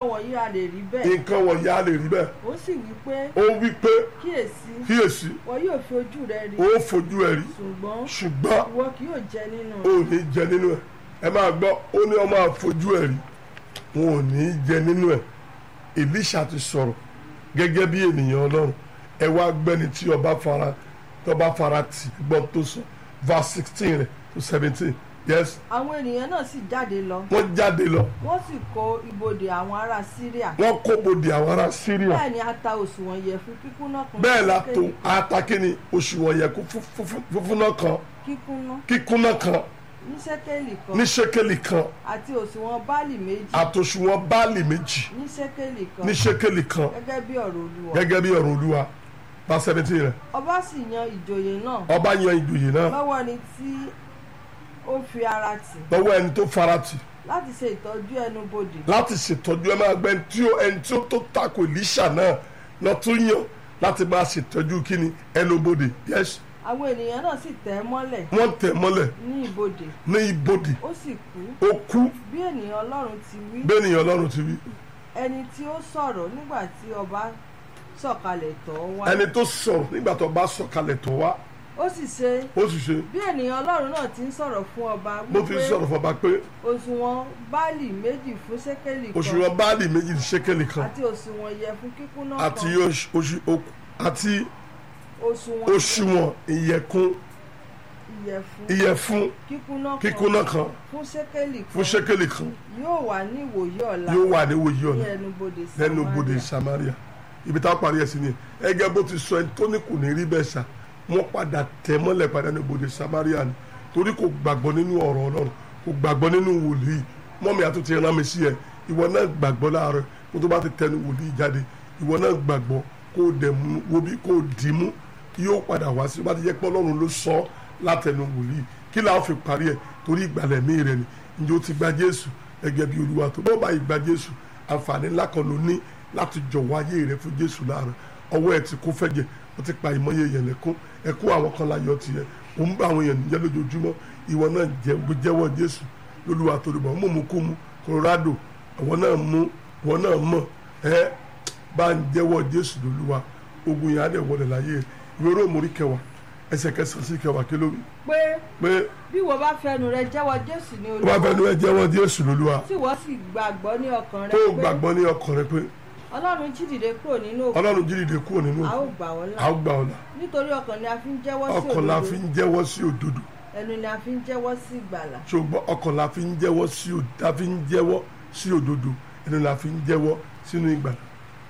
wọ̀nyí a lè rí bẹ́ẹ̀ nǹkan wọ̀nyí á lè rí bẹ́ẹ̀ ó sì wí pé ó wí pé kíyèsí kíyèsí wọn yóò fi ojú rẹ rí ó fojú ẹ̀ rí ṣùgbọ́n ṣùgbọ́n ìwọ kì yóò jẹ nínú ò ní jẹ nínú ẹ̀ ẹ máa gbọ́ ó ní ọmọ àfojú ẹ̀ rí wọn ò ní jẹ nínú ẹ̀ Èlíṣà ti sọ̀rọ̀ gẹ́gẹ́ bí ènìyàn Ọlọ́run ẹ wá gbẹ́ni tí ọba fara tọba fara tì gbọ́ tó sọ verse sixteen rẹ̀ to seventeen yes àwọn ènìyàn náà sì jáde lọ wọ́n jáde lọ wọ́n sì kó ibodè àwọn ará Síríà wọ́n kó bodè àwọn ará Syria bẹ́ẹ̀ ni a ta òṣùwọ̀n ìyẹ̀fun kíkúnná kan bẹ́ẹ̀ la sí tó kéènì atakíni òṣùwọ̀n yẹ kó fúnfúnná kan kíkúnná kíkúnná kan ní ṣẹ́kẹ́lì kan ní ṣékélì kan àti òṣùwọ̀n báàlì méjì àtòṣùwọ̀n báàlì méjì ní ṣẹ́kẹ́lì kan ní ṣékélì kan gẹ́gẹ́ bí ọ̀rọ̀ Olúwa gẹ́gẹ́ bí ọ̀rọ̀ Olúwa bá seventeen rẹ̀ ọba sì yan ìjòyè náà ọba yan ìjòyè náà lọ́wọ́ ni tí ó fi ara tì lọ́wọ́ ẹni tó farati láti ṣe ìtọ́jú ẹnu bodè láti ṣètọ́jú ẹ máa gbẹ ẹni tí ó ẹni tí ó tó tako Èlíṣà náà lọ tún yàn láti máa ṣètọ́jú kíni ẹnubodè yes àwọn ènìyàn náà sì tẹ̀ ẹ́ mọ́lẹ̀ wọ́n tẹ̀ mọ́lẹ̀ ní ibodè ní ibodè ó sì kú ó kú bí ènìyàn Ọlọ́run ti wí bẹ́ẹ̀nìyàn Ọlọ́run ti wí ẹni tí ó sọ̀rọ̀ nígbà tí ọba sọ̀kalẹ̀ tọ̀ ọ́ wá ẹni tó sọ̀rọ̀ nígbà tó bá sọ̀kalẹ̀ tó wá ó sì ṣe ó sì ṣe bí ènìyàn Ọlọ́run náà ti ń sọ̀rọ̀ fún ọba bó ti sọ̀rọ̀ fọba pé òṣùwọ̀n báàlì méjì fún ṣẹ́kẹ́lì kan òṣùwọ̀n báàlì méjì ní ṣékélì kan àti òṣùwọ̀n ìyẹ̀fun kíkúnná àti kan oṣù- oṣù- okù- àti òṣùwọ̀n òṣùwọ̀n ìyẹ̀kún ìyẹ̀fun ìyẹ̀fun kíkúnná kan kíkúnná kan fún ṣẹ́kẹ́lì fún kan ṣékélì kan yóò wà ní ìwòyí ọ̀la yóò wà ní wòye ní ọ̀la ẹnubodè lẹ́nu bodè Samaria ibi tá a parí ẹ̀ sí ni ẹgẹ́ bó ti sọ ẹni tó ní kò ní rí bẹ́ẹ̀ sà wọ́n padà tẹ̀ mọ́lẹ̀ padà ní bodè Samaria ni torí kò gbàgbọ́ nínú ọ̀rọ̀ Ọlọ́run kò gbàgbọ́ nínú wòlíì mọ́mí àti ti rán mi sí ẹ ìwọ náà gbàgbọ́ láàárọ̀ kó tó bá ti tẹnu wòlíì jáde ìwọ náà gbàgbọ́ kó o dẹ̀ mú wo bí kó o dì í mú yóò padà wá sí bá ti jẹ́ pé Ọlọ́run ló sọ ọ́ látẹnu wòlíì kí làá fi parí ẹ̀ torí ìgbàlẹ̀ mí rẹ ni ǹjẹ́ o ti gba Jésù gẹ́gẹ́ bí Olúwa tó bọ́ bá ìgbà Jésù àǹfààní ńlá kan ló ní láti jọ̀wọ́ ayé rẹ fún Jésù láàárọ̀ ọwọ́ ẹ̀ ti kó fẹ́jẹ̀ ó ti pa ìmọ̀ye yẹn lẹ́kún ẹ̀kún àwọn kan láyọ̀ tiẹ̀ ó ń bá àwọn èèyàn níjẹ́ lójoojúmọ́ ìwọ náà jẹ́ jẹ́wọ́ Jésù lólúwa torí bọ̀ mú kú mu Colorado àwọn náà mú ìwọ náà mọ̀ ẹ́ bá ń jẹ́wọ́ Jésù lólúwa ogun yẹn á dẹ̀ wọlé láyé rẹ̀ ìwé róòmù kẹwàá ẹsẹ̀ kẹsàn-án sí kẹwàá kí ló wí pé pé bí wọ́n bá fẹnu rẹ jẹ́wọ́ Jésù ní ó bá Olúwa fẹ́ nu ẹ jẹ́wọ́ Jésù lólúwa tí wọ́n sì gbàgbọ́ ní ọkàn rẹ tó pé gbàgbọ́ ní ọkàn rẹ pé Ọlọ́run jí dìde kúrò nínú òkú Ọlọ́run jí dìde kúrò nínú a ó òkú gbà ọ́ là a ó gbà ọ́ là nítorí ọkàn ni a fi ń jẹ́wọ́ sí ọkàn la fi òdodo ń jẹ́wọ́ sí òdodo ẹnu ni a fi ń jẹ́wọ́ sí ìgbàlà ṣùgbọ́n ọkàn la fi ń jẹ́wọ́ sí òdodo la fi ń jẹ́wọ́ sí òdodo ẹnu la fi ń jẹ́wọ́ sínú ìgbàlà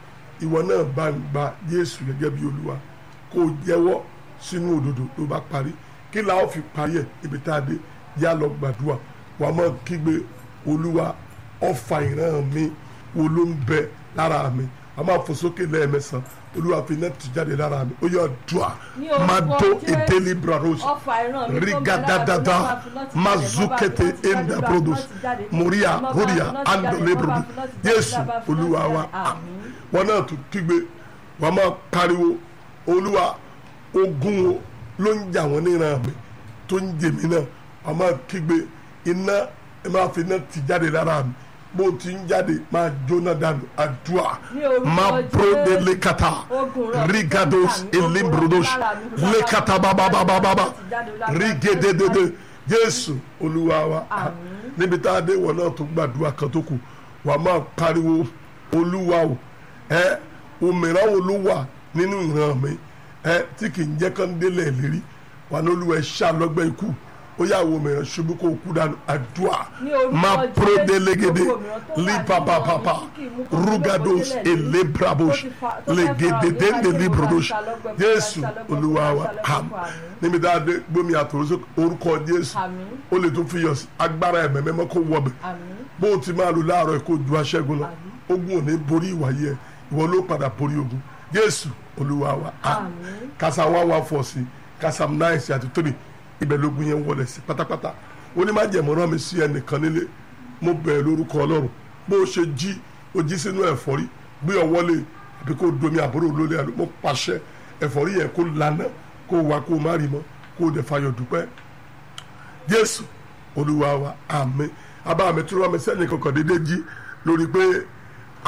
ìwọ náà bá ń gba Jésù gẹ́gẹ́ bí Olúwa kó o jẹ́wọ́ sínú òdodo tó bá parí kí la ó fi parí ẹ̀ ibi tá a dé yá lọ gbàdúrà wàá mọ̀ kígbe Olúwa ọfà ìran mi wo ló ń bẹ lára mi a máa fò sókè lẹ́ẹ̀mẹsàn Olúwa fi náà ti jáde lára mi ó yọ dùà Ní orúkọ máa tó Jésù. ìdélé braros ọfà ìran mi tó ń bẹ lára mi, rigadadada Olúwa fi lọ́tì jáde, mazukete Olúwa fi lọ́tì enda jáde, produce Olúwa fi lọ́tì jáde, moria Olúwa fi horia lọ́tì jáde, andole Olúwa produce fi lọ́tì jáde, Jésù Olúwa fi lọ́tì Olúwa wa jáde. Àmín. wọn náà tún kígbe wọn máa pariwo Olúwa ogun o ló ń jà wọn níran mi tó ń jèmí náà wọn máa kígbe iná ẹ máa fi iná ti jáde lára mi bó ti ń jáde máa jóná dànù àdúrà Ní orúkọ máa Jésù. pro de lekata Ogun rọ̀ rigados mi, ogun elimbrodos rọ̀ lára mi, lára mi, lekata bababababa láti jáde lára mi. rigededede Jésù Olúwa wa Àmín. níbi tá a dé wọn náà tó gbàdúrà kan tó kù wà á máa pariwo Olúwa o ẹ òmìnira wo ló wà nínú ìran mi ẹ tí kì í jẹ́ kán délẹ̀ lérí wà ní Olúwa ẹ ṣá lọ́gbẹ́ ikú ó yà wò mìíràn ṣubú kó kú dànù àdúrà Ní orúkọ máa Jésù, pro delegede gbogbo òmìnira tó wà nínú libababa ọ̀run tí kì í mú kó rugados délẹ̀ lérí, elebrabos tó ti fa- tó fẹ́ legedede fa de ọ̀rọ̀ librodos nípa ìṣàlọ́gbẹ́, Jésù ìṣàlọ́gbẹ́, Olúwa wa ìṣàlọ́gbẹ́, am àmín. níbi tá a dé gbómi àtòrò orúkọ Jésù Àmín. ó lè tún fi yọ sí agbára ẹ̀mẹ́ mẹ́mọ́ kó wọbẹ̀ Àmín. bó o ti máa lò láàárọ̀ ẹ̀ kó ju aṣẹ́gun lọ Àmín. ogun ò ní borí ìwàyí ẹ̀ ìwọ ló padà borí ogun Jésù Olúwa wa am Àmín. kásá one one four sí kásá nine sí àti three ibẹ̀ lógun yẹn wọlé sí pátápátá ó ní má jẹ̀mọ́ rán mi sí ẹnìkan nílé mo bẹ̀rẹ̀ lórúkọ Ọlọ́run bó o ṣe jí o jí sínú ẹ̀fọ́rí gbé ọwọ́ lé àbí kó o domi àbúrò lólé àlọ́ mo pàṣẹ ẹ̀fọ́rí yẹn kó lànà kó o wá kó o má rí mọ́ kó o dẹ̀ fayọ̀ dúpẹ́ jésù olúwa wa àmín abá mi tí wọn mi sẹ́yìn kankan dédé jí lórí pé